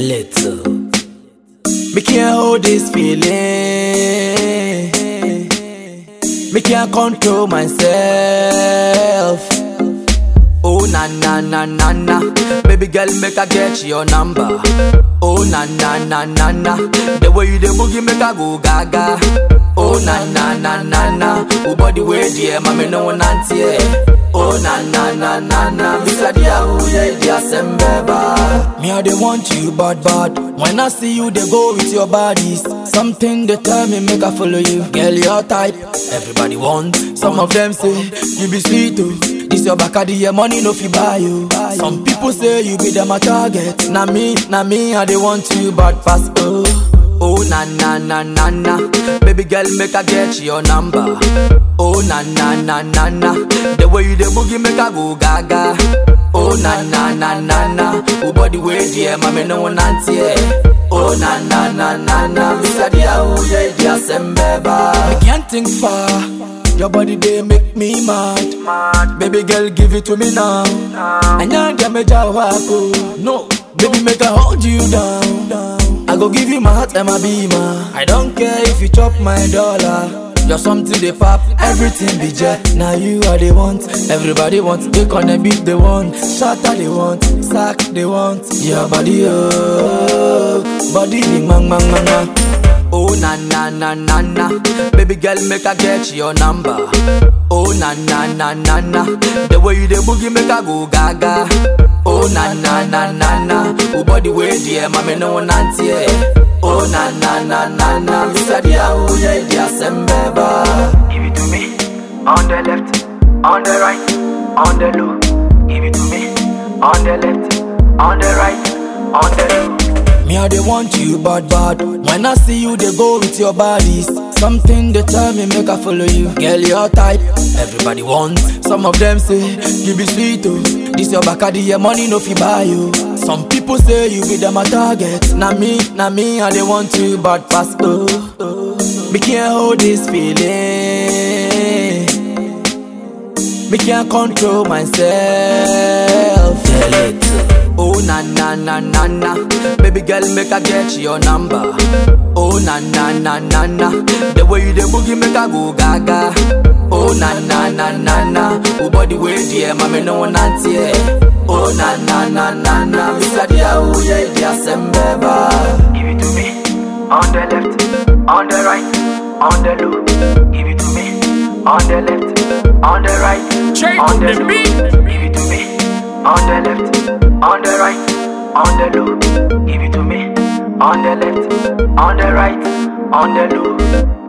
little. Me can't hold this feeling. Me can't control myself. Oh na na na na na, baby girl make I get your number. Oh na na na na na, the way you dey boogie make I go gaga. Oh na na na na na, oh body way dear, mommy no one auntie. Oh na na na na na, Mr. Dia who ye dia sembeba. Me I dey want you bad bad. When I see you, they go with your bodies. Something they tell me make I follow you. Girl, your type, everybody want. Some of them say you be sweet too. This your back of the year, money no fi buy you. Some people say you be them a target. Na me, na me, I they want you, but pass oh. Oh na na na na na, baby girl make I get your number. Oh na na na na na, the way you dey boogie make I go gaga. Oh na na na na na, oh body way dear, mommy no one auntie. Oh na na na na na, Mr. Dia who ye dia sembeba. I can't think far. Your body they make me mad. Baby girl, give it to me now. And you get me jawako. No, baby make I hold you down. I go give you my heart and my beamer. I don't care if you chop my dollar. You're something they pop, everything be jet. Now you are the want, everybody wants. They gonna beat they want, shatter they want, sack they want. Your body oh, body bing bang bang bang bang. Oh na na na na na, baby girl make I get your number. Oh na na na na na, the way you dey boogie make I go gaga. Oh na na na na na, oh body way dear, mommy no one auntie. Oh na na na na na, Mr. Dia who ye dia sembeba. Give it to me on the left, on the right, on the low. Give it to me on the left, on the right, on the low. Me I they want you bad bad. When I see you, they go with your bodies. Something they tell me make I follow you. Girl, your type, everybody want. Some of them say you be sweet oh. This your back of the year, money no fi buy you. Some people say you be them a target. Na me, na me, I they want you bad fast oh. oh. Me can't hold this feeling. Me can't control myself. Tell it. Oh na na na na na, baby girl make I get your number. Oh na na na na na, the way you dey boogie make I go gaga. Oh na na na na na, oh body way dear, mommy no one auntie. Oh na na na na na, Mr. Dia who ye dia sembeba. Give it to me on the left, on the right, on the low. Give it to me on the left, on the right, Check on the the low. beat. Give it to me on the left, on the right, on the low. Give it to me on the left, on the right, on the low.